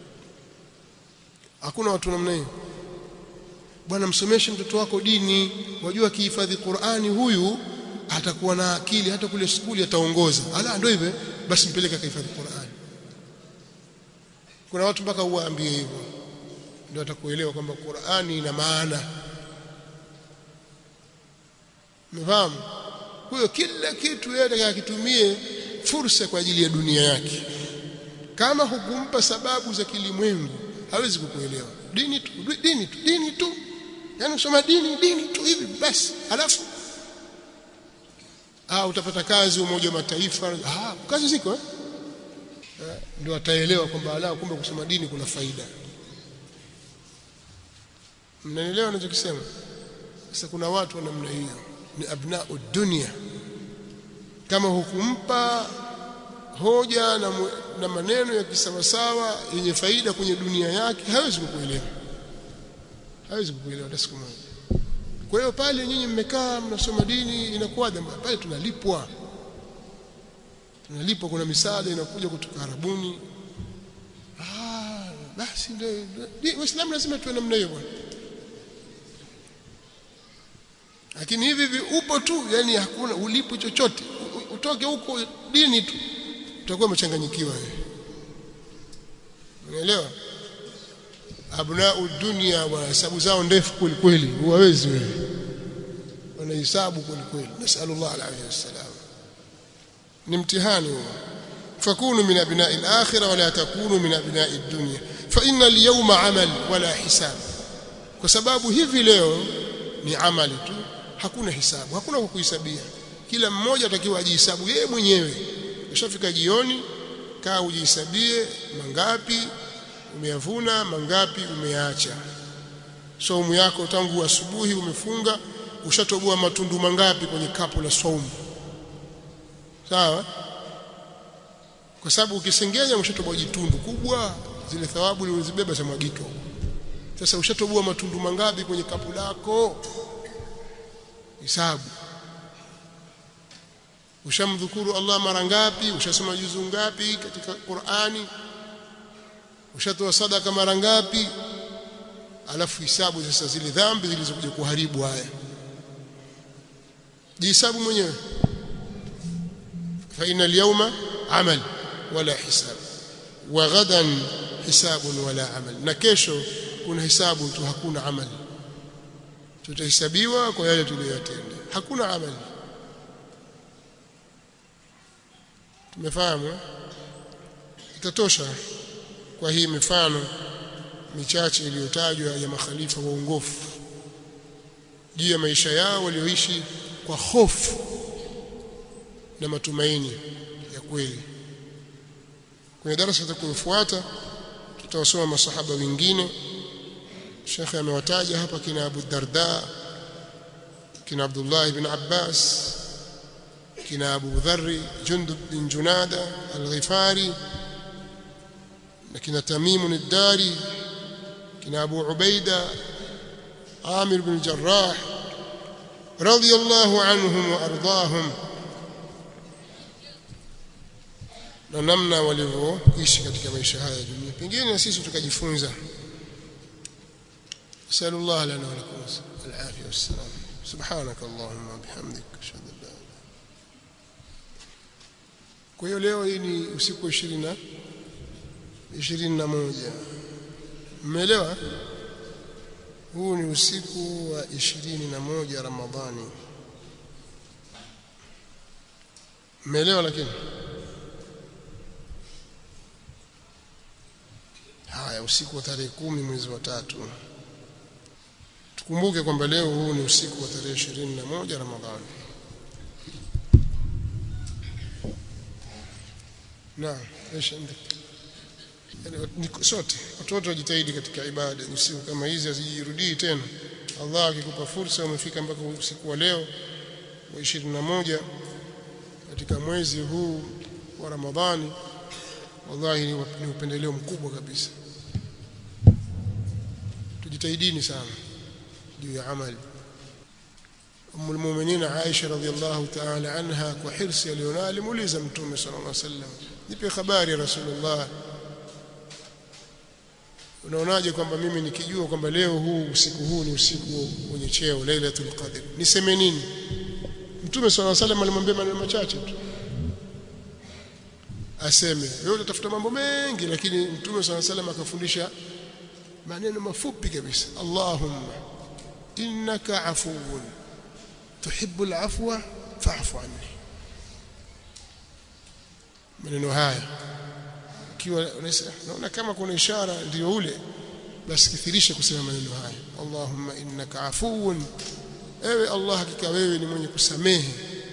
hakuna watu namna hiyo bwana msomeshe mtoto wako dini wajua akihifadhi Qur'ani huyu atakuwa na akili hata kule skuli ataongoza ala ndio hivyo basi mpeleke akahifadhi Qur'ani kuna watu mpaka uwaambie hivyo ndio atakuelewa kwamba Qur'ani ina maana Mfahamu? Kwa hiyo kila kitu yeye atakakitumie fursa kwa ajili ya dunia yake. Kama hukumpa sababu za kilimwengu, hawezi kukuelewa. Dini tu, dini tu, dini tu. Yaani usoma dini, dini tu hivi basi. Alafu ah utapata kazi umoja wa mataifa. Ah kazi ziko eh? Ndio ataelewa kwamba ala kumbe kusoma dini kuna faida. Mnaelewa ninachokisema? Sasa kuna watu wa namna hiyo ni abnau dunia kama hukumpa hoja na, na maneno ya kisawasawa yenye faida kwenye dunia yake hawezi kukuelewa hawezi kukuelewa hata siku moja kwa hiyo pale nyinyi mmekaa mnasoma dini inakuwa pale tunalipwa tunalipwa kuna misaada inakuja kutoka Arabuni ah basi ndio Waislamu lazima tuwe namna hiyo bwana lakini hivi hivi upo tu yani hakuna ulipo chochote utoke huko dini tu utakuwa umechanganyikiwa wewe unaelewa abnau dunia wa hesabu zao ndefu kweli kweli huwawezi wewe wanahesabu kweli kweli nasallallahu alayhi wasallam ni mtihani huo fakunu min abna'i al-akhirah wala takunu min abna'i ad-dunya fa inna al-yawma amal wala hisab kwa sababu hivi leo ni amali tu hakuna hisabu hakuna kwa kuhesabia kila mmoja atakiwa ajihesabu yeye mwenyewe ushafika jioni kaa ujihesabie mangapi umeyavuna mangapi umeacha saumu yako tangu asubuhi umefunga ushatoboa matundu mangapi kwenye kapu la saumu sawa kwa sababu ukisengenya ushatoboa jitundu kubwa zile thawabu ulizobeba za mwagika sasa ushatoboa matundu mangapi kwenye kapu lako hisabu ushamdhukuru Allah mara ngapi ushasoma juzu ngapi katika Qur'ani ushatoa sadaka mara ngapi alafu hisabu sasa zile dhambi zilizokuja kuharibu haya jihesabu mwenyewe fa inal yawma amal wala hisab wa ghadan hisabun wala amal na kesho kuna hisabu tu hakuna amali tutahesabiwa kwa yale tuliyotenda hakuna amali tumefahamu itatosha kwa hii mifano michache iliyotajwa ya makhalifa waongofu juu ya maisha yao walioishi kwa hofu na matumaini ya kweli kwenye darasa litakayofuata tutawasoma masahaba wengine shekhe amewataja hapa kina Abu Darda kina Abdullah ibn Abbas kina Abu Dharri Jundub bin Junada al-Ghifari na kina Tamim ad-Dari kina Abu Ubaida Amir bin Jarrah radiyallahu anhum wa ardahum na namna walivyoishi katika maisha haya dunia pengine na sisi tukajifunza sallallahu lana wa lakum al-afiyah was-salam subhanak allahumma bihamdik ashhadu an la kwa hiyo leo hii ni usiku wa 20 na 21 mmeelewa huu ni usiku wa 21 Ramadhani mmeelewa lakini haya usiku wa tarehe kumi mwezi wa tatu tukumbuke kwamba leo huu ni usiku wa tarehe 21 Ramadhani naam ايش عندك yani sote watoto wajitahidi katika ibada usiku kama hizi asijirudii tena Allah akikupa fursa umefika mpaka usiku wa leo wa 21 katika mwezi huu wa Ramadhani wallahi ni upendeleo mkubwa kabisa tujitahidini sana juu ya amali أم المؤمنين عائشة رضي الله تعالى عنها وحرص اليونا لموليزة متومة صلى الله عليه وسلم nipe habari ya Rasulullah unaonaje kwamba mimi nikijua kwamba leo huu usiku huu ni usiku wenye cheo Lailatul Qadr niseme nini Mtume صلى الله عليه وسلم alimwambia maneno machache tu aseme wewe utafuta mambo mengi lakini Mtume صلى الله عليه وسلم akafundisha maneno mafupi kabisa Allahumma innaka afuwun tuhibbu al-afwa fa'fu anni maneno haya ikiwa naona kama kuna ishara ndio ule basi kithirisha kusema maneno haya Allahumma innaka afuwun ewe Allah hakika wewe ni mwenye kusamehe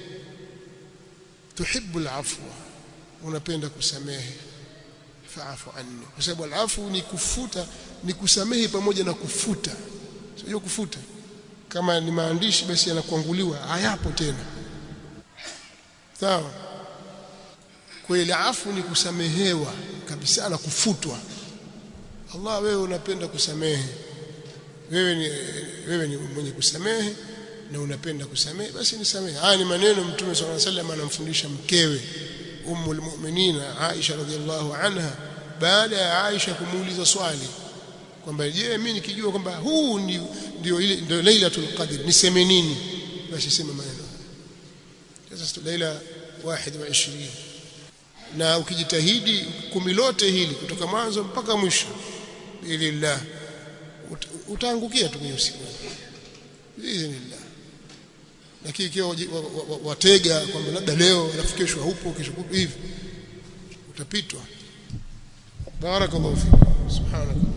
tuhibbu al-afwa unapenda kusamehe fa'fu anni kwa sababu al-afu ni kufuta ni kusamehe pamoja na kufuta sio kufuta kama ni maandishi basi yanakuanguliwa hayapo tena sawa kweli afu ni kusamehewa kabisa na kufutwa Allah wewe unapenda kusamehe wewe ni wewe ni mwenye kusamehe na unapenda kusamehe basi nisamehe haya ni maneno mtume swalla sallam anamfundisha mkewe ummul mu'minina Aisha radhiallahu anha baada ya Aisha kumuuliza swali kwamba je mimi nikijua kwamba huu ndio ndio ile ndio Lailatul Qadr niseme nini basi sema maneno sasa Laila 21 na ukijitahidi kumi lote hili kutoka mwanzo mpaka mwisho bilillah utaangukia tu kwenye usiku biidhnillah lakini ikiwa watega kwamba labda leo alafu kesho haupo kesho hivi utapitwa barakallahu fik subhanallah